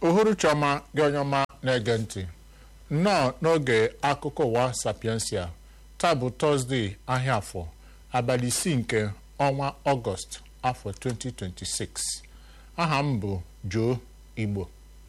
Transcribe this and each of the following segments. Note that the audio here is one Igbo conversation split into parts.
uhuruchi ọma gị onye ọma na-ege ntị nnọọ n'oge akụkọ ụwa sapiensia taa bụ tọzdee ahịa afọ abalị isii nke ọnwa ọgọst afọ 2026 aha m bụ Joe Igbo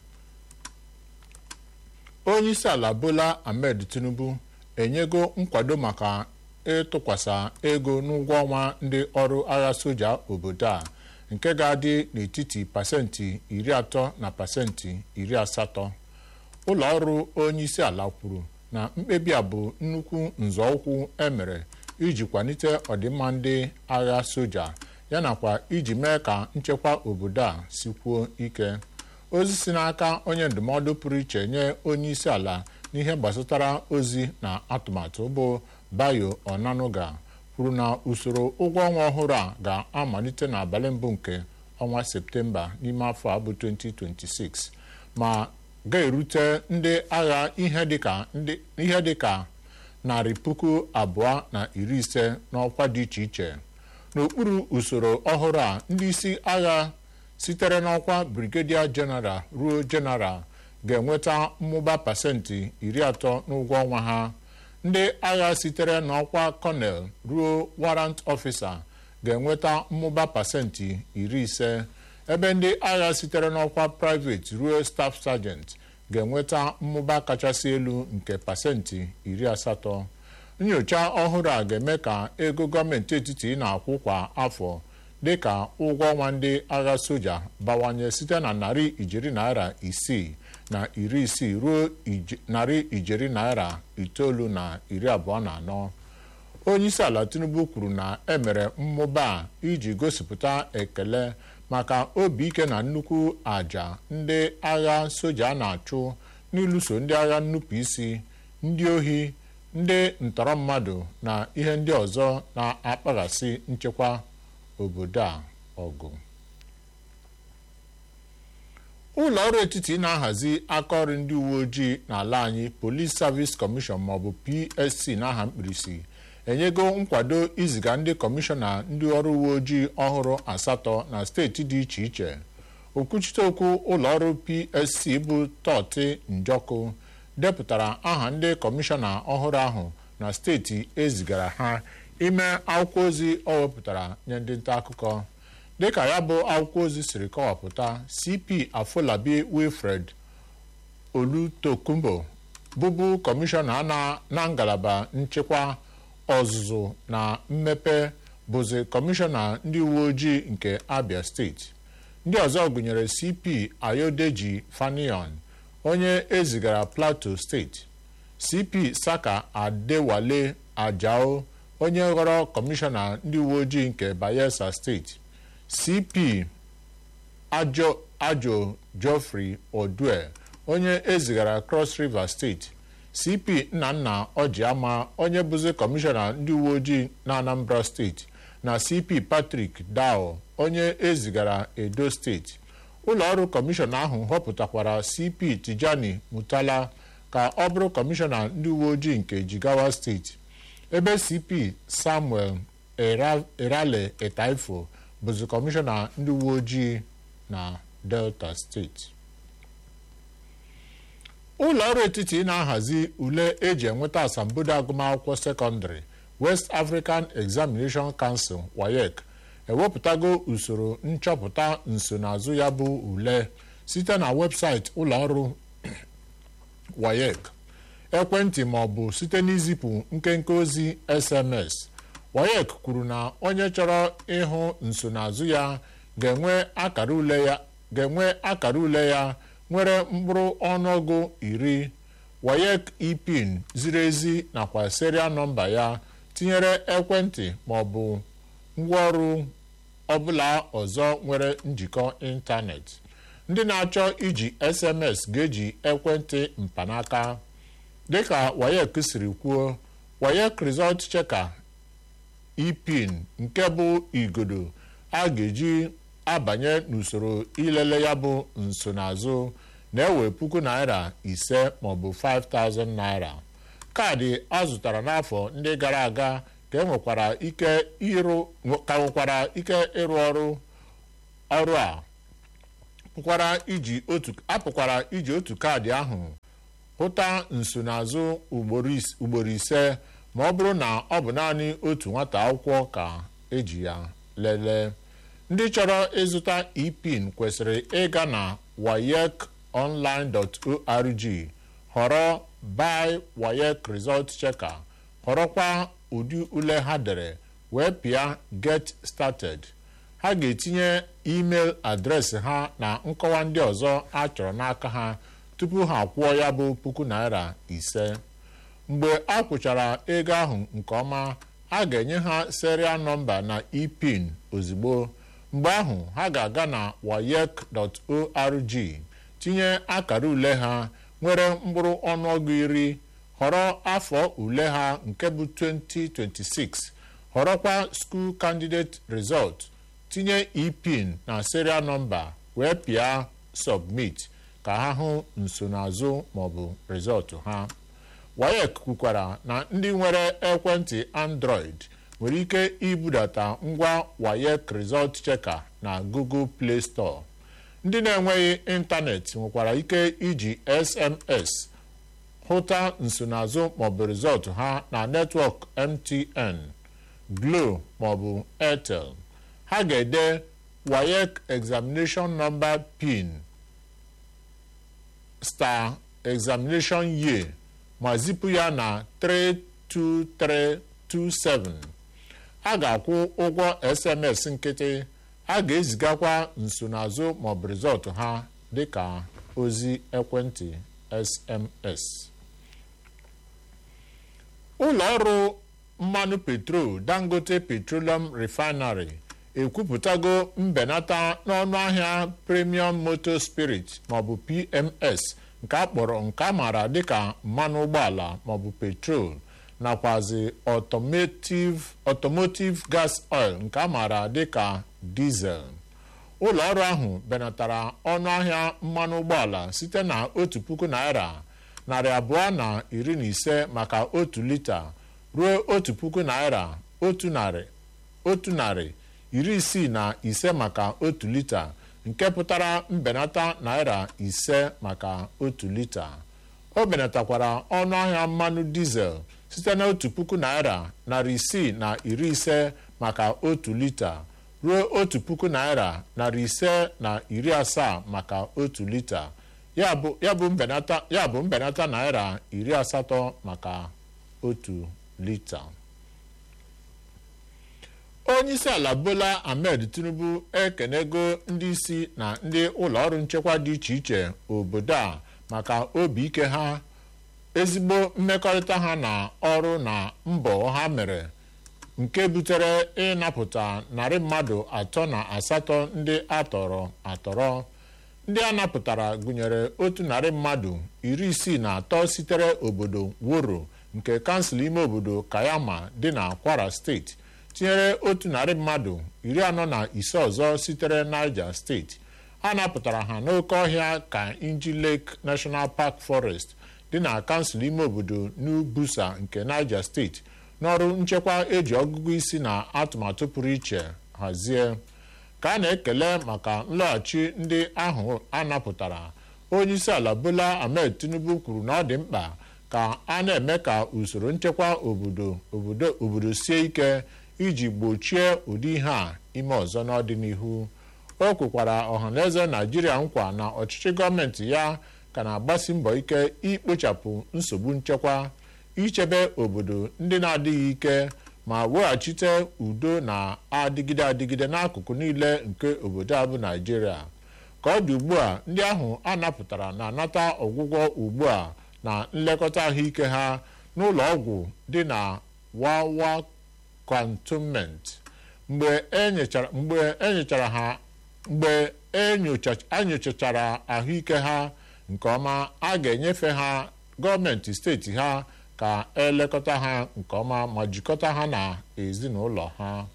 onye isi ala Bola Ahmed Tinubu enyego nkwado maka ịtụkwasị ego n'ụgwọ ọnwa ndị ọrụ agha soja obodo a nke ga-adị n'etiti pasentị iri atọ na pasentị iri asatọ ụlọ ọrụ onye isi ala kwuru na mkpebi a bụ nnukwu nzọụkwụ emere iji kwalite ọdịmma ndị agha soja yanakwa iji mee ka nchekwa obodo a sikwuo ike ozi si n'aka onye ndụmọdụ pụrụ iche nye onye isi ala n'ihe gbasatara ozi na atụmatụ bụ Bayo Onanuga kwuru na usoro ụgwọ ọnwa ọhụrụ a ga-amalite n'abalị mbụ nke ọnwa septemba n'ime afọ a bụ 2026 ma ga-erute ndị agha ihe dịka narị puku abụọ na iri ise n'ọkwa dị iche iche n'okpuru usoro ọhụrụ a ndị isi agha sitere n'ọkwa brigadier general ruo general ga-enweta mmụba pasentị iri atọ n'ụgwọ ọnwa ha ndị agha sitere n'ọkwa kọnel ruo warrant officer ga-enweta mmụba pasentị iri ise ebe ndị agha sitere n'ọkwa private ruo staff sergeant ga-enweta mmụba kachasị elu nke pasentị iri asatọ nyocha ọhụrụ a ga-eme ka ego gọọmenti etiti na-akwụ kwa afọ dịka ụgwọ ọnwa ndị agha soja bawanye site na narị ijeri naira isii na iri isii ruo narị ijeri naira itoolu na iri abụọ na anọ onye isi ala Tinubu kwuru na emere mmụba a iji gosipụta ekele maka obi ike na nnukwu àjà ndị agha soja na-achụ n'ịlụso ndị agha nnupụ isi ndị ohi ndị ntọrọ mmadụ na ihe ndị ọzọ na-akpaghasị nchekwa obodo a ọgụ ụlọ ọrụ etiti na-ahazi akaọrụ ndị uwe ojii n'ala anyị Police Service Commission maọbụ PSC n'aha mkpirisi enyego nkwado iziga ndị kọmishọna ndị ọrụ uwe ojii ọhụrụ asatọ na steeti dị iche iche okwuchite okwu ụlọọrụ PSC bụ Tọti Njọkụ depụtara aha ndị kọmishọna ọhụrụ ahụ na steeti ezigara ha ime akwụkwọ ozi ọ wepụtara nye ndị nta akụkọ dịka ya bụ akwụkwọ ozi siri kọwapụta CP Afolabi Wilfred Olutokumbo bụbu kọmishọna na ngalaba nchekwa ọzụzụ na mmepe bụzi kọmishọna ndị uwe ojii nke Abia steeti ndị ọzọ gụnyere CP Ayodeji Fanion onye ezigara Plateau steeti CP Saka Adewale Ajao onye ghọrọ kọmishọna ndị uwe ojii nke Bayelsa steeti CP Ajo Ajo Geoffrey Odue onye ezigara Cross River steeti CP Nnanna Ọjịama onye bụzi kọmishọna ndị uwe ojii na Anambra steeti na CP Patrick Dao onye ezigara Edo steeti ụlọ ọrụ kọmishọna ahụ họpụtakwara CP Tijani Mutala ka ọ bụrụ kọmishọna ndị uwe ojii nke Jigawa steeti ebe CP Samuel Erale Etaifo bụzi kọmishọna ndị uwe ojii na Delta steeti ụlọ ọrụ etiti na-ahazi ule eji enweta asambodo agụmakwụkwọ sekọndịrị West African Examination Council WAEC ewepụtago usoro nchọpụta nsonaazụ ya bụ ule site na webụsaịtị ụlọ ọrụ WAEC ekwentị ma ọ bụ site n'izipụ nkenke ozi SMS WAEC kwuru na onye chọrọ ịhụ nsonaazụ ya ga-enwe akara ule ya ga-enwe akara ule ya nwere mkpụrụ ọnụọgụ iri WAEC ipin ziri ezi nakwa serial nọmba ya tinyere ekwentị ma ọ bụ ngwaọrụ ọbụla ọzọ nwere njikọ ịntanetị ndị na-achọ iji SMS ga-eji ekwentị mkpanaka dịka WAEC siri kwuo WAEC Result Checker ipin nke bụ igodo a ga-eji abanye n'usoro ilele ya bụ nsonaazụ na-ewe puku naira ise maọbụ 5000 naira kaadị a zụtara n'afọ ndị gara aga ka enwekwara ike ịrụ ka nwekwara ike ịrụ ọrụ ọrụ a pụkwara iji otu apụkwara iji otu kaadị ahụ hụta nsonaazụ ugboro ise ma ọ bụrụ na ọ bụ naanị otu nwata akwụkwọ ka eji ya lelee ndị chọrọ ịzụta epin kwesịrị ịga na wayekonline.org họrọ buy wayek result checker họrọkwa ụdị ule ha dere wee pịa get started ha ga-etinye email adreesị ha na nkọwa ndị ọzọ a chọrọ n'aka ha tupu ha kwụọ ya bụ puku naira ise mgbe a kwụchara ego ahụ nke ọma a ga-enye ha serial nọmba na epin ozugbo mgbe ahụ ha ga-aga na wayek.org tinye akara ule ha nwere mkpụrụ ọnụọgụ iri họrọ afọ ule ha nke bụ 2026 họrọkwa school candidate result tinye epin na serial nọmba wee pịa submit ka ha hụ nsonaazụ maọbụ rịzọtụ ha wayek kwukwara na ndị nwere ekwentị android nwere ike ibudata ngwa wayek result checker na google play store ndị na-enweghị ịntanetị nwekwara ike iji sms hụta nsonaazụ maọbụ rịzọtụ ha na netwọk mtn glo maọbụ airtel ha ga-ede wayek examination number pin star examination year ma zipụ ya na 32327 a ga-akwụ ụgwọ sms nkịtị a ga-ezigakwa nsonaazụ maọbụ rịzọtụ ha dịka ozi ekwentị sms ụlọ ọrụ mmanụ petrol dangote petroleum refinery ekwupụtago mbenata n'ọnụ ahịa premium motor spirit maọbụ pms nke a kpọrọ nke a maara dịka mmanụ ụgbọala maọbụ petrol nakwazi automotive gas oil nke a maara dịka diesel ụlọ ọrụ ahụ benatara ọnụ ahịa mmanụ ụgbọala site na otu puku naira narị abụọ na iri na ise maka otu lita ruo otu puku naira otu narị otu narị iri isii na ise maka otu lita nke pụtara mbenata naira ise maka otu lita o benatakwara ọnụ ahịa mmanụ dizel site na otu puku naira narị isii na iri ise maka otu lita ruo otu puku naira narị ise na iri asaa maka otu lita ya bụ mbenata naira iri asatọ maka otu lita onyeisi ala bola ahmed tinubu ekenego ndị isi na ndị ụlọọrụ nchekwa dị iche iche obodo a maka obi ike ha ezigbo mmekọrịta ha na ọrụ na mbọ ha mere nke butere ịnapụta narị mmadụ atọ na asatọ ndị atọrọ atọrọ ndị a napụtara gụnyere otu narị mmadụ iri isii na atọ sitere obodo woro nke kansụl ime obodo kayama dị na kwara steeti tinyere otu narị mmadụ iri anọ na ise ọzọ sitere niger steeti a napụtara ha n'oké ọhịa ka inji lake national park forest dị na kansụl ime obodo new busa nke niger steeti n'ọrụ nchekwa eji ọgụgụ isi na atụmatụ pụrụ iche hazie ka a na-ekele maka nlọghachi ndị ahụ a napụtara onyeisi ala bola ahmed tinubu kwuru na ọ dị mkpa ka a na-eme ka usoro nchekwa obodo obodo obodo sie ike iji gbochie ụdị ihe a ime ọzọ n'ọdịnihu o kwekwara ọhaneze naijiria nkwa na ọchịchị gọọmenti ya ka na-agbasi mbọ ike ikpochapụ nsogbu nchekwa ichebe obodo ndị na-adịghị ike ma weghachite udo na-adịgide adịgide n'akụkụ niile nke obodo a bụ naijiria ka ọ dị ugbu a ndị ahụ a napụtara na-anata ọgwụgwọ ugbu a na nlekọta ahụike ha n'ụlọ ọgwụ dị na wawa cantonment mgbe enyechara ha mgbe enyochachara ahụike ha nke ọma a ga-enyefe ha gọọmenti steeti ha ka elekọta ha nke ọma ma jikọta ha na ezinụlọ ha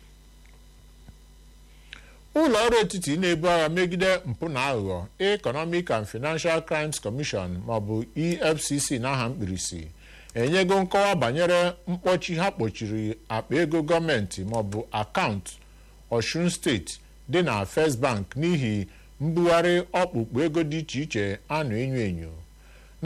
ụlọ ọrụ etiti na-ebu agha megide mpụ na aghụghọ Economic and Financial Crimes Commission maọbụ EFCC n'aha mkpirisi enyego nkọwa banyere mkpọchi ha kpochiri akpa ego gọọmenti maọbụ akaụntụ Osun steeti dị na First Bank n'ihi mbugharị ọkpụkpụ ego dị iche iche a na-enyo enyo